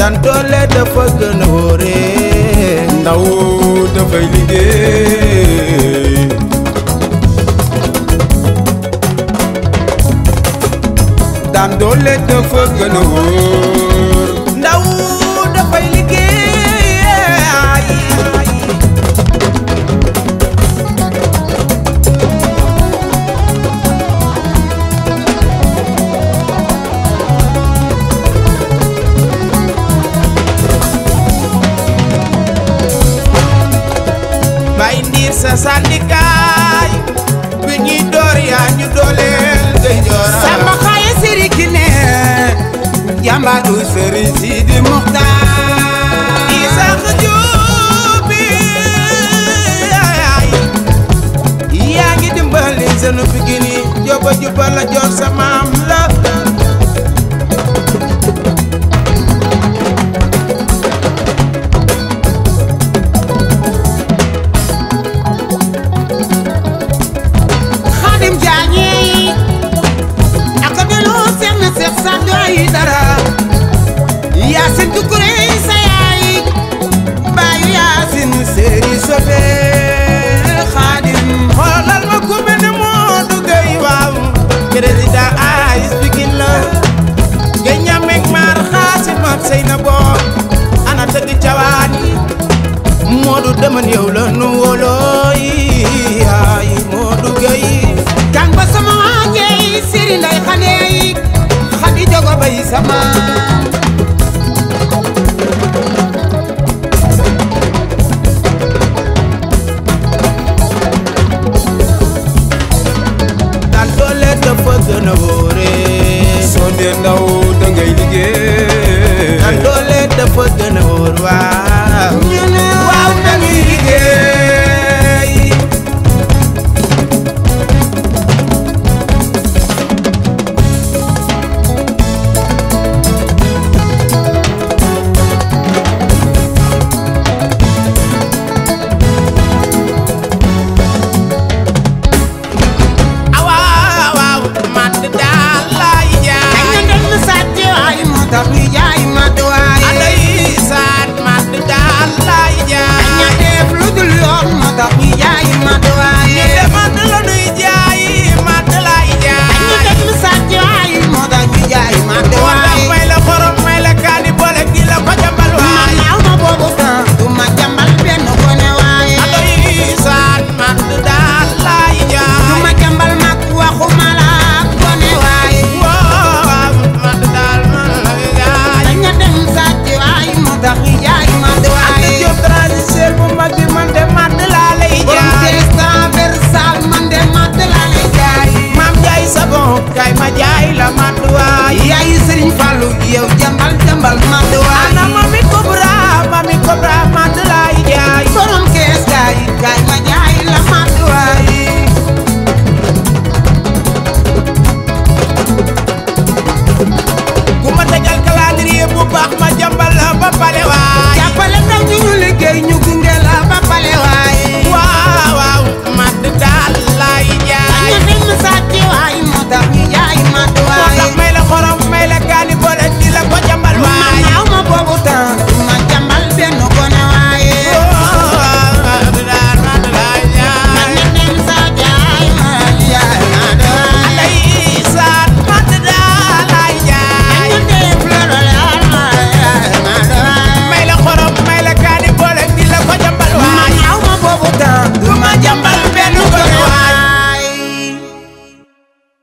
daan doole dafa gën a wóore ndaw dafay liggéey daan doole dafa gën a wóor ndaw dafay liggéey bay ndiir sa sandikaay bi ñuy door yaa ñu dooleel ngay joora Samba xaye siri ki ne jàmbaatu sëriñ Sidi Muxtaar Isaax Juubi yaa ngi dimbali senu Pikine yi jóoba juba la joor sa maam la Xaadim Jaañe ak delu seex na seex sa doy dara Yaasin Tukure sa yaay baayu Yaasin séeri sobe Xaadim xoolal ma ku mel ne Modou Gueye waaw président AIS Pikine la nga ñameeg maar xaasim ak sey na boo ana tëgg cawaan yi Modou deman yow la nu wóolooy ay Modou Gueye kan ba sama waajey siri nday xaneey xadi jogo bay sama daan doole dafa gën a wóore soo dee ndaw da ngay liggéey daan doole dafa gën a wóor waaw ñu ne waaw dañuy liggéey awaaw waaw man daal laay dañ jaay na dem sàcc waay moo tax ñu jaay mat waay alay saan man daal laay dañ na jaay def lu dul yoon moo tax ñu jaay mat waay ñu de man la nuy jaay man laay dañ na jaay dem sàcc waay moo tax ñu jaay mat moo tax waay may la xorom may la kaani boole gi la ko jambal man waay naaw ma boobu temps du ma jàmbal benn gone waaye alay saan man daal laay du jaay ma jàmbal mag waxuma la gone waaye waaw man daal man laay jaay dañ na dem sàcc waay moo tax ñu jaay mat Anta waaye Diop transitaire bu mag bi man de man laa lay borom jaay des transversal man de mat laa lay jaay maam jaay sabon kay ma jaay la man waay yaayu Sëriñ Fallu yow jàmbal jàmbal